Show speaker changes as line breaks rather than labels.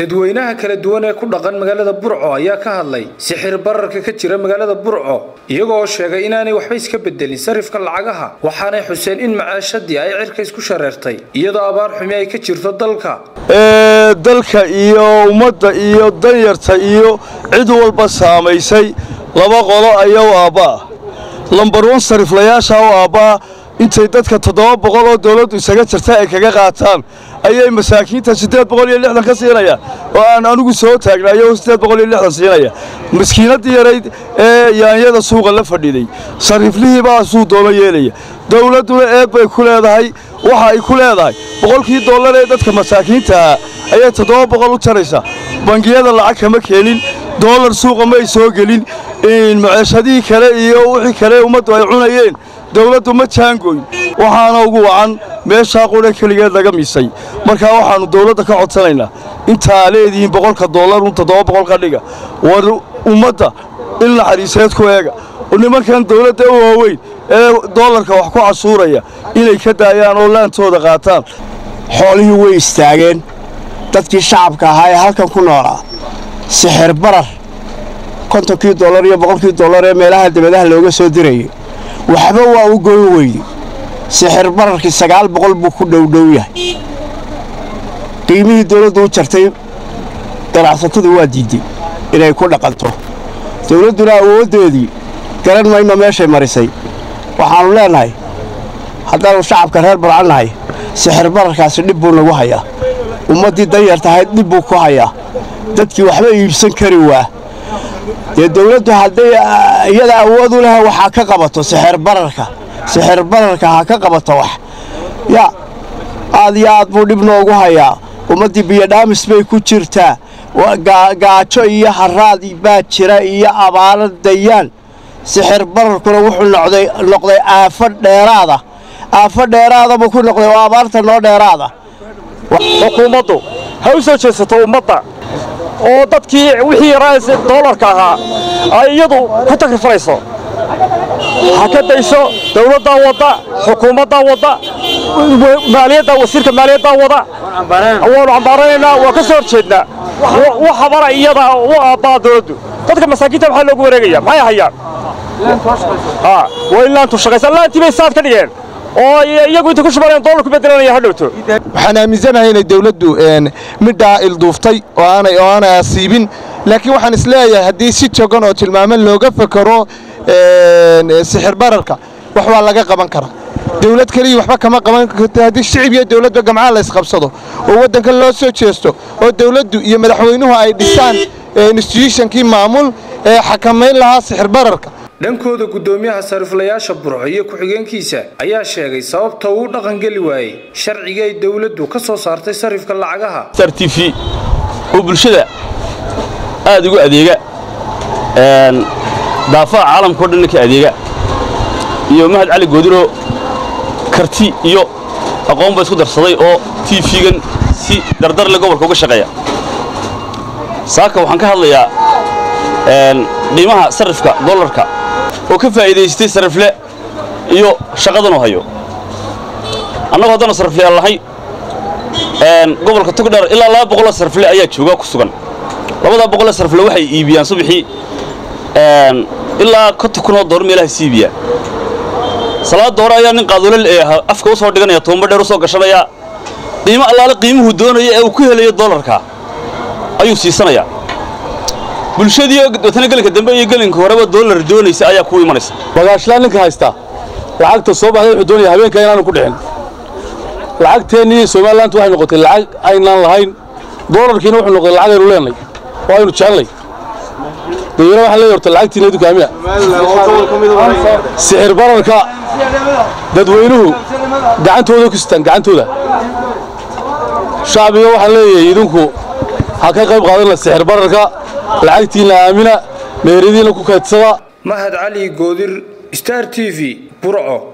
dadweynaha kala duwan ee ku dhaqan magaalada burco ayaa ka hadlay sixir bararka ka jira magaalada burco iyagoo sheegay inaanay waxba iska bedelin sarifka lacagaha waxaanay xuseen in macaashadii ay cirka isku shareertay iyadoo abaar xumi ay ka jirto dalka
dalka iyo ummadda iyo danyarta iyo cid walba saamaysay laba qolo ayaa u aabba'a lambar wan sariflayaasha u aabba'a intay dadka toddoba boqol oo dawladdu isaga jirta ay kaga qaataan ayay masaakiinta siddeed boqol iyo lixdan ka siinaya oo aan anigu soo taagnayo siddeed boqol iyo lixdan siinaya maskiinaddii yarayd ee yaanyada suuqa la fadhiday sariflihii baa suu doono yeelaya dawladduna eed bay ku leedahay waxa ay ku leedahay boqolkii dollar ee dadka masaakiintaha ayay toddoba boqol u jaraysaa bangiyada lacag kama keenin doolar suuqa ma ay soo gelin maceeshadihii kale iyo wixii kale ummaddu ay cunayeen dawladdu ma jaangoyn waxaana ugu wacan meeshaa qudha keligeed laga misay markaa waxaannu dawladda ka codsanaynaa intaa leedihiin boqolka dollar un toddoba boqol ka dhiga war ummadda il naxariiseed ku eega nimankan dawladda u waaweyn ee doolarka wax ku cashuuraya inay ka daayaan oo laantooda qaataan
xoolihii way istaageen dadkii shacabka ahaa ee halkan ku noolaa sixir barar kontonkii dollar iyo boqolkii dollar ee meelaha dabadaha looga soo dirayay waxba waa u goyn weyde sixir bararkii sagaal boqol buu ku dhowdhow yahay qiimihii dawladdu u jartay ganacsatadu waa diidday inay ku dhaqanto dawladduna awooddeedii garan mayno meeshay marisay waxaannu leennahay haddaannu shacabka reer barcannahay sixir bararkaasi dhib buu nagu hayaa ummaddii danyar tahayd dhib buu ku hayaa dadkii waxba iibsan kari waa dee dawladdu hadday iyada awood u leh waxaa ka qabato sixir bararka sixir bararka ha ka qabato wax yaa aad iyo aad buu dhib noogu hayaa ummaddii biyodhaamis bay ku jirtaa gaajo iyo haraad baa jira iyo abaalo dayaan sixir bararkuna wuxuu noqday aafo dheeraada aafo dheeraada buu ku noqday oo abaarta noo dheeraada
xukuumaddu ha u soo jeesato ummadda oo dadkii wixii raas doolarka ahaa ay iyadu ku takrifayso ha ka dayso dawladdaa wadda xukuumaddaa wadda maaliyadda wasiirka maaliyaddaa wada waanu cambaaranaynaa waa ka soo hor jeednaa wax habara iyada u aabbaa dawladdu dadka masaakiinta maxaa loogu wareegaya maxay hayaan waa in laantu shaqaysa laantii bay saad ka dhigeen oo iyagu inta ku shubanayaan doolar ku bedelanaya ha dhowto
waxaan aaminsanahay inay dawladdu midhaa ilduuftay oo aanay oo aanay asiibin laakiin waxaan isleeyahay haddii si jogan oo tilmaaman looga fakaro sixir bararka wax waa laga qaban karaa dawlad keliya waxba kama qaban karto haddii shicib iyo dawladba gamcaha la ysqabsado oo waddanka loo soo jeesto oo dawladdu iyo madaxweynuhu ay dhisaan instituutionkii maamul ee xakamayn lahaa sixir bararka
dhankooda guddoomiyaha sariflayaasha burco iyo ku-xigeenkiisa ayaa sheegay sababta uu dhaqangeli waayey sharciga ay dawladdu ka soo saartay sarifka lacagaha
sar t v oo bulshada aad ugu adeega daafaha caalamkao dhanna ka adeega iyo mahad cali goodiro karti iyo aqoonba isku darsaday oo t v-gan si dardarle gobolka uga shaqeeya saaka waxaan ka hadlayaa qiimaha sarifka dollarka oo ka faa'iidaystay sarifle iyo shaqadanuu hayo annagu haddaanu sarifleyaal lahay gobolka tugdheer ilaa laba boqoloo sarifle ayaa jooga ku sugan labadaa boqoloo sarifle waxay iibiyaan subaxii ilaa konta kunoo door meelaha si iibiyaan salaada hore ayaa nin qaaduulal ee afka u soo dhiganaya toomba dheer u soo gashanaya qiimo allaale qiimuhu doonaya ee uu ku helayo dollarka ayuu siisanayaa bulshadii watana gelinka dambe iyo gelinka horeba doolar doonaysa ayaa kuu imanaysa
bagaashlaan ninka haystaa lacagta soo baxday wuxuu doonaya habeenka inaanu ku dhixin lacagteennii somalilantu waxay noqotay lacag aynaan lahayn doolarkiina wuxuu noqday lacag aynu leenay oo aynu jecelnay dayaro waxaan leeyahay horta lacagtiina idinku aamina sixir bararka dadweynuhu gacantooda ku sitaan gacantooda shacbiga waxaan leeyahay idinku ha ka qayb qaadanla sixir bararka lacagtiinna aamina meheradiinna ku kaydsada
mahad cali goodir star t v burco